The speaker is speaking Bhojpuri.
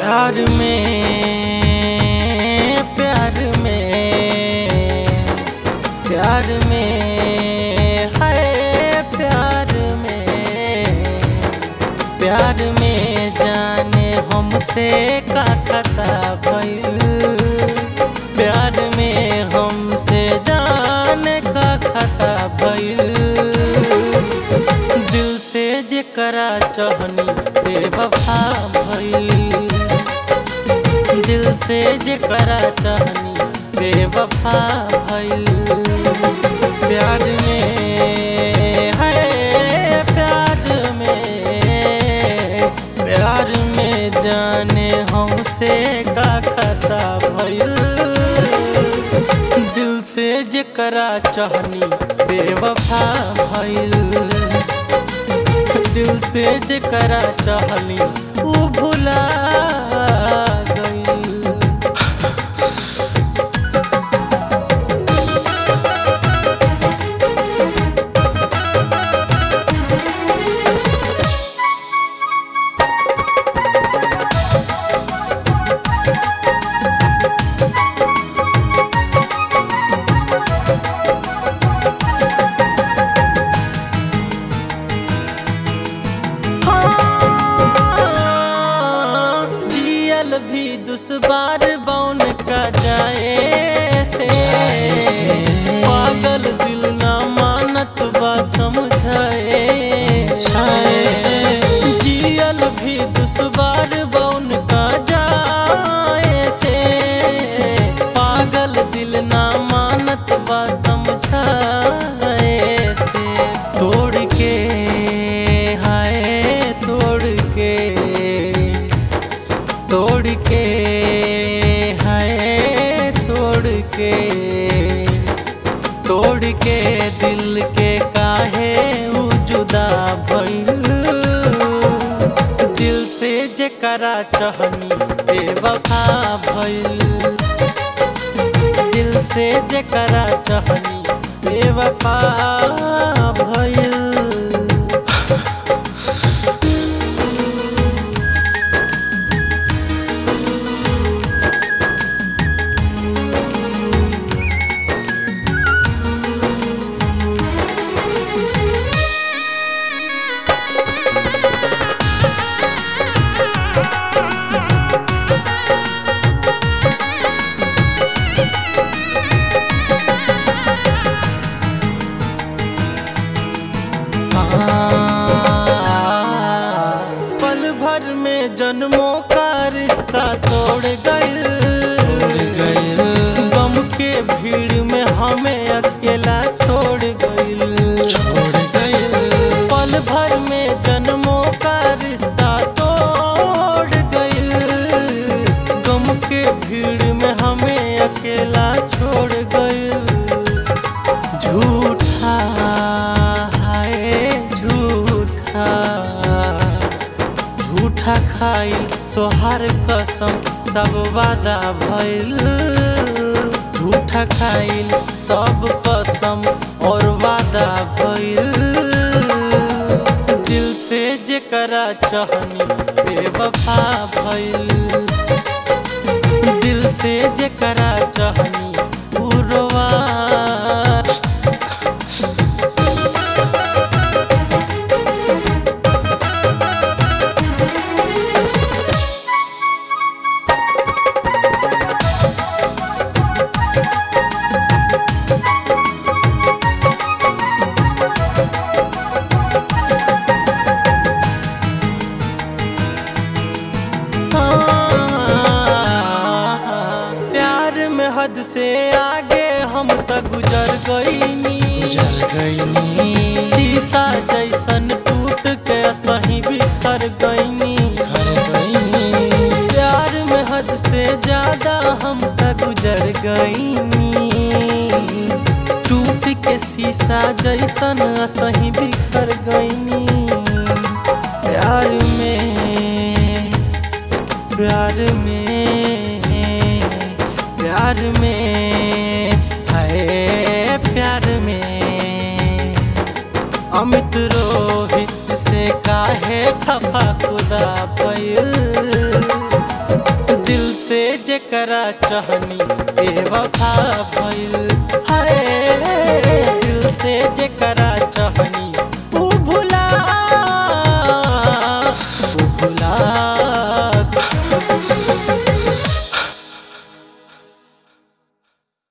प्यार में प्यार में प्यार में है प्यार में प्यार में जाने हमसे का खता भइल प्यार में हमसे जाने का खता भइल दिल से जेकरा चहनी बेवफा भइल दिल से जेकरा चहनी बेवफा भइल प्यार में है प्यार में प्यार में जाने हमसे का खता भइल दिल से जेकरा चहनी बेवफा भइल दिल से जेकरा चाहली ऊ भुला गइल हाँ, जियल भी दुश्वार बौन का जाए से पागल दिल ना मानत बा समझाए जियल भी दुश्वार बौन का जाए से पागल दिल ना मानत बा समझाए से तोड़ के हाय तोड़ के तोड़ के हाय तोड़ के तोड़ के दिल के काहे ऊ जुदा भइल दिल से जेकरा चहनी बेवफा भइल दिल से जेकरा चहनी बेवफा भइल पल भर में जन्मों का रिश्ता तोड़ गइल गम के भीड़ में हमें अकेला छोड़ गइल छोड़ गइल पल भर में जन्मों का रिश्ता तोड़ गइल गम के भीड़ में हमें अकेला छोड़ गइल झूठा है झूठा झूठा खाइल तोहार कसम सब वादा भइल झूठा खाइल सब कसम और वादा भइल दिल से जेकरा चहनी बेवफा भइल दिल से जेकरा चहनी उरवा प्यार में हद से आगे हम त गुजर गईनी गुजर गईनी शीशा जैसन टूट के सही बिखर गईनी घर गईनी प्यार में हद से ज्यादा हम त गुजर गईनी टूट के शीशा जैसन सही बिखर गईनी प्यार में प्यार में प्यार में है प्यार में अमित रोहित से काहे खफा खुदा पैल दिल से जेकरा चाहनी बेवफा भइल